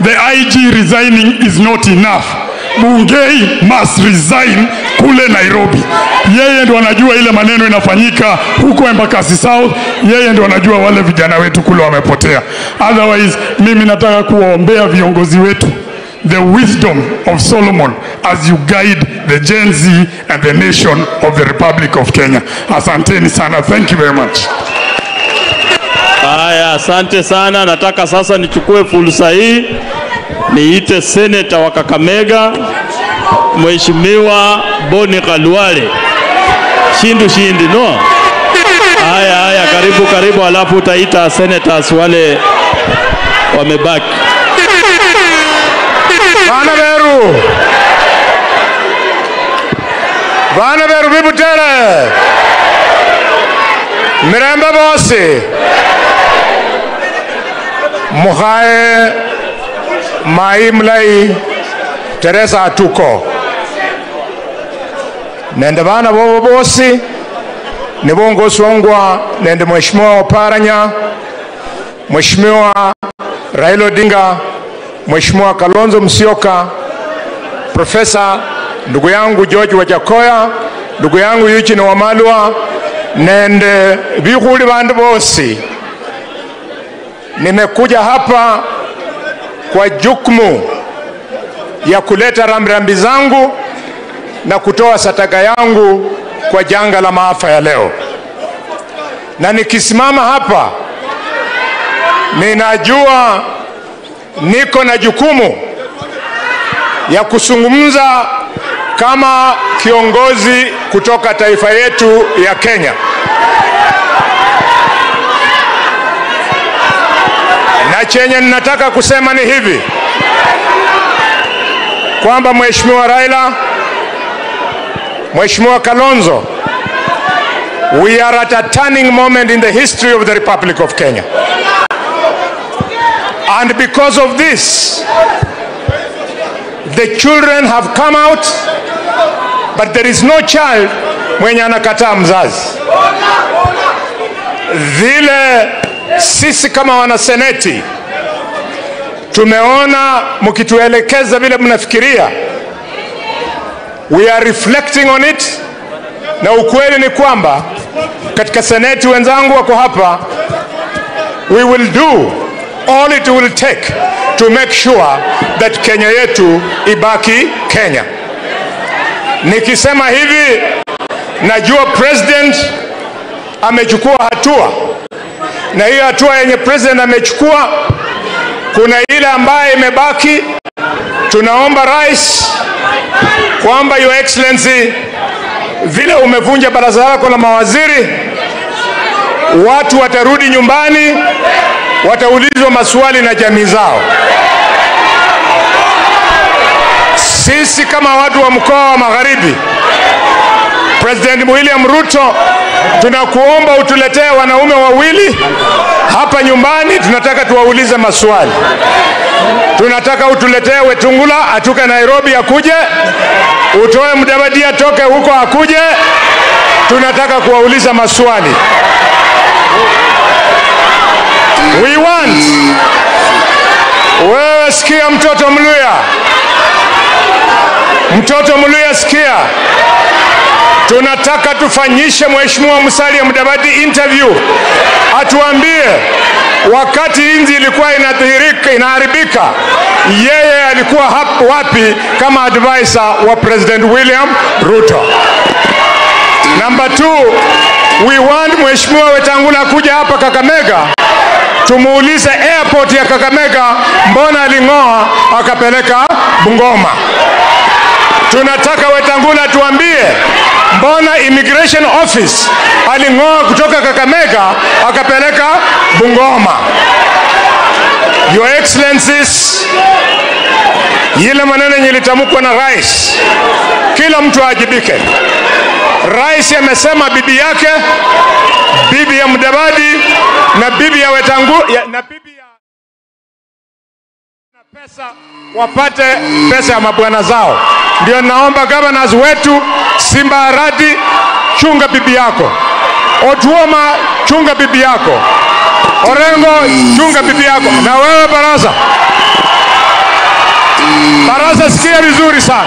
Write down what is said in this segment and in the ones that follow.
the IG resigning is not enough. Bungei must resign kule Nairobi. Yeye ndo anajua ile maneno inafanyika huko Embakasi South, yeye ndo anajua wale vijana wetu kule wamepotea. Otherwise, mimi nataka kuwaombea viongozi wetu the wisdom of Solomon as you guide the Gen Z and the nation of the Republic of Kenya. Asanteni sana. Thank you very much. Haya, asante sana. Nataka sasa nichukue fursa hii niite seneta wa Kakamega Mheshimiwa Boni Khalwale. Shindu shindi no. Haya haya, karibu karibu, alafu utaita senators wale wamebaki. Bana beru bana beru bibutere mirembe bose muhae mai mulai teresa atuko nende bana bobo bosi nibongosongwa nende mheshimiwa oparanya mheshimiwa raila odinga mheshimiwa kalonzo musyoka profesa ndugu yangu george wajakoya ndugu yangu eugene wamalwa nende bikhuli bandu bosi nimekuja hapa kwa jukumu ya kuleta rambirambi zangu na kutoa sataka yangu kwa janga la maafa ya leo na nikisimama hapa ninajua niko na jukumu ya kuzungumza kama kiongozi kutoka taifa yetu ya Kenya. Na chenye ninataka kusema ni hivi kwamba Mheshimiwa Raila, Mheshimiwa Kalonzo, we are at a turning moment in the history of the Republic of Kenya. And because of this, the children have come out, but there is no child mwenye anakataa mzazi. Vile sisi kama wanaseneti tumeona mkituelekeza vile mnafikiria, we are reflecting on it, na ukweli ni kwamba katika seneti wenzangu wako hapa, we will do all it will take to make sure that Kenya yetu ibaki Kenya. Nikisema hivi, najua president amechukua hatua, na hiyo hatua yenye president amechukua, kuna ile ambayo imebaki. Tunaomba rais kwamba your excellency, vile umevunja baraza lako la mawaziri, watu watarudi nyumbani wataulizwa maswali na jamii zao. Sisi kama watu wa mkoa wa Magharibi, President William Ruto, tunakuomba utuletee wanaume wawili hapa nyumbani, tunataka tuwaulize maswali. Tunataka utuletee Wetungula atoke Nairobi akuje, utoe Mudavadi atoke huko akuje, tunataka kuwauliza maswali. We want. Wewe sikia, mtoto Mluya, mtoto Mluya, sikia, tunataka tufanyishe Mheshimiwa Musalia Mudavadi interview, atuambie wakati inzi ilikuwa inadhihirika inaharibika, yeye alikuwa hap, wapi kama advisor wa President William Ruto. Number two, we want Mheshimiwa Wetangula kuja hapa Kakamega tumuulize airport ya Kakamega mbona aling'oa akapeleka Bungoma. Tunataka Wetangula tuambie mbona immigration office aling'oa kutoka Kakamega akapeleka Bungoma. Your Excellencies, ile maneno yenye ilitamkwa na rais, kila mtu aajibike. Rais amesema bibi yake, bibi ya Mudavadi na bibi ya Wetangu ya, na bibi ya na pesa wapate pesa ya mabwana zao. Ndio naomba governors wetu Simba Arati, chunga bibi yako. Otuoma, chunga bibi yako. Orengo, chunga bibi yako. Na wewe baraza, Barasa, sikia vizuri sana.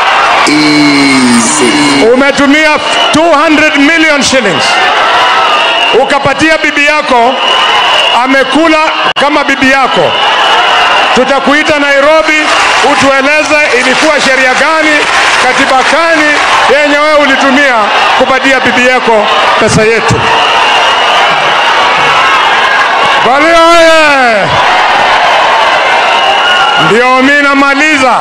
Umetumia 200 million shillings ukapatia bibi yako, amekula kama bibi yako. Tutakuita Nairobi utueleze ilikuwa sheria gani, katiba gani yenye wewe ulitumia kupatia bibi yako pesa yetu. Bali oye! Ndio mimi namaliza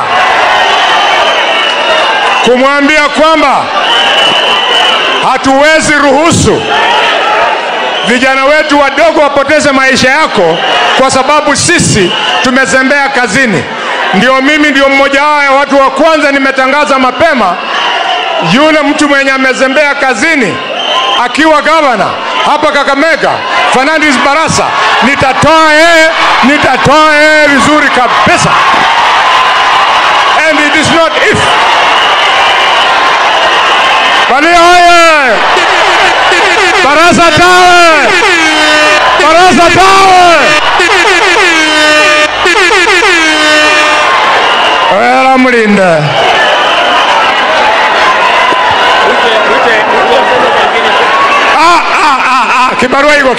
kumwambia kwamba hatuwezi ruhusu vijana wetu wadogo wapoteze maisha yako kwa sababu sisi tumezembea kazini. Ndio mimi ndio mmoja wao ya watu wa kwanza nimetangaza mapema, yule mtu mwenye amezembea kazini akiwa gavana hapa Kakamega, Fernandes Barasa, nitatoa yeye, nitatoa yeye vizuri kabisa, and it is not if. Bali oye! Barasa tawe! Barasa tawe! Wera mulinde.